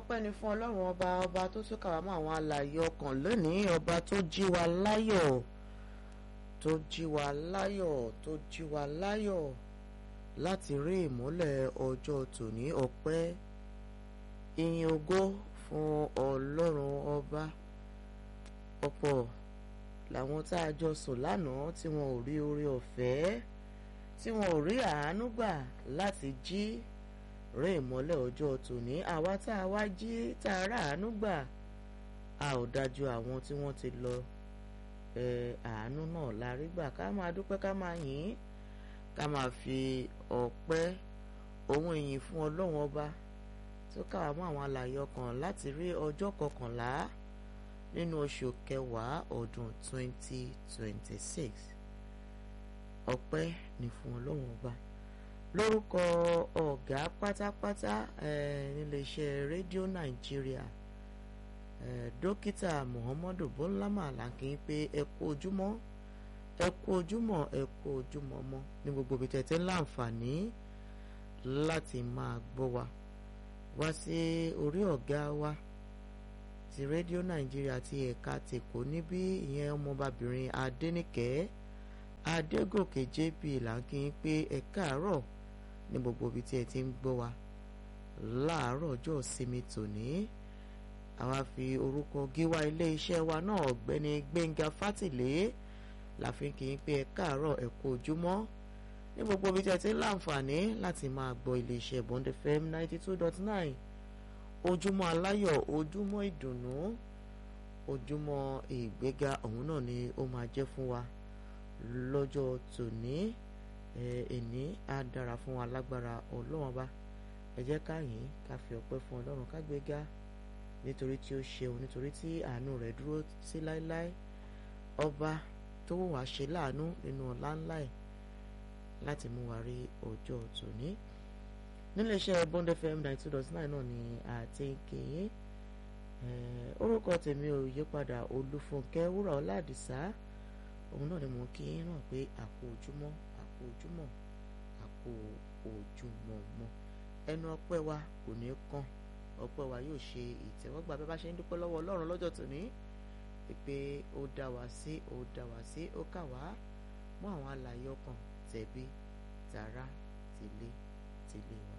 ọpẹ́ ni fún ọlọ́run ọba ọba tó tún kà wá mọ́ àwọn alààyè ọkàn lónìí ọba tó jí wa láyọ̀ tó jí wa láyọ̀ tó jí wa láyọ̀ láti rí ìmọ́lẹ̀ ọjọ́ tòní ọpẹ́ ìyìn ògo fún ọlọ́run ọba ọ̀pọ̀ làwọn tá a jọ sùn lánàá tí wọn ò rí oore ọ̀fẹ́ tí wọn ò rí àánú gbà láti jí rí ìmọ́lẹ̀ ọjọ́ tòní àwa tá a wá jí tá a rà àánú gbà a ò dájú àwọn tí wọ́n ti lọ àánú náà la rí gbà ká máa dúpẹ́ ká máa yìn ká máa fi ọpẹ́ ohun ìyìn fún ọlọ́run ọba tó káwá mọ́ àwọn alààyè ọkàn láti rí ọjọ́ kọkànlá nínú oṣù kẹwàá ọdún 2026 ọpẹ́ ni fún ọlọ́run ọba lórúkọ ọ̀gá pátápátá níléeṣẹ́ rédíò nàìjíríà dókítà muhammadu bọ́lámà làǹkì pé ẹ kú ojúmọ́ ẹ kú ojúmọ́ ẹ kú ojúmọ́ mọ́ ní gbogbo ibi tẹ̀tẹ̀ láǹfààní láti máa gbọ́ wa wá sí orí ọ̀gá wa ti rédíò nàìjíríà ti ẹ̀ka tèkó níbí ìyẹn ọmọbabìnrin adẹ́nìkẹ́ adégòkè jp làǹkì pé ẹ káàárọ̀ ní gbogbo ibi tí ẹ ti ń gbọ́ wa láàárọ̀ ọjọ́ ìsinmi tòní àwa fi orúkọ gíwá ilé iṣẹ́ wa náà ọ̀gbẹ́ni gbẹ̀ngà fátìlé láfi kì í pé ẹ káàárọ̀ ẹ kú ojúmọ́ ní gbogbo ibi tí ẹ ti ń láǹfààní láti máa gbọ́ iléeṣẹ́ bond fm ninety two dot nine ojúmọ́ aláyọ̀ ojúmọ́ ìdùnnú ojúmọ́ ìgbéga ọ̀hún náà ni ó máa jẹ́ fún wa lọ́jọ́ tòní ẹni á dára fún wa lágbára ọlọ́run bá ẹ jẹ́ ká yìn ká fi ọpẹ́ fún ọlọ́run ká gbéga nítorí tí ó ṣeun nítorí tí àánú rẹ̀ dúró sí láéláé ọba tó wù wá ṣe láàánú nínú ọ̀la ńlá ẹ̀ láti mú wa rí ọjọ́ tòní níléeṣẹ́ bond fm ninety two dot nine náà ni àti kèye orúkọ tèmi ò yípadà olúfúnkẹ́ wúrà ọládìsá òun náà ni mo kí yín náà pé àpò ojúmọ́ àpò ojúmọ́ àpò ojúmọ́ mọ́ ẹnu ọpẹ́ wa kò ní kàn ọpẹ́ wa yóò ṣe ìtẹ́wọ́gbà bí a bá ṣe ń dúpẹ́ lọ́wọ́ ọlọ́run lọ́jọ́ tòní pé ó dá wa sí ó dá wa sí ó kà wá mọ́ àwọn alààyè ọkàn tẹ̀bí tààrà tìlé tìlé wa.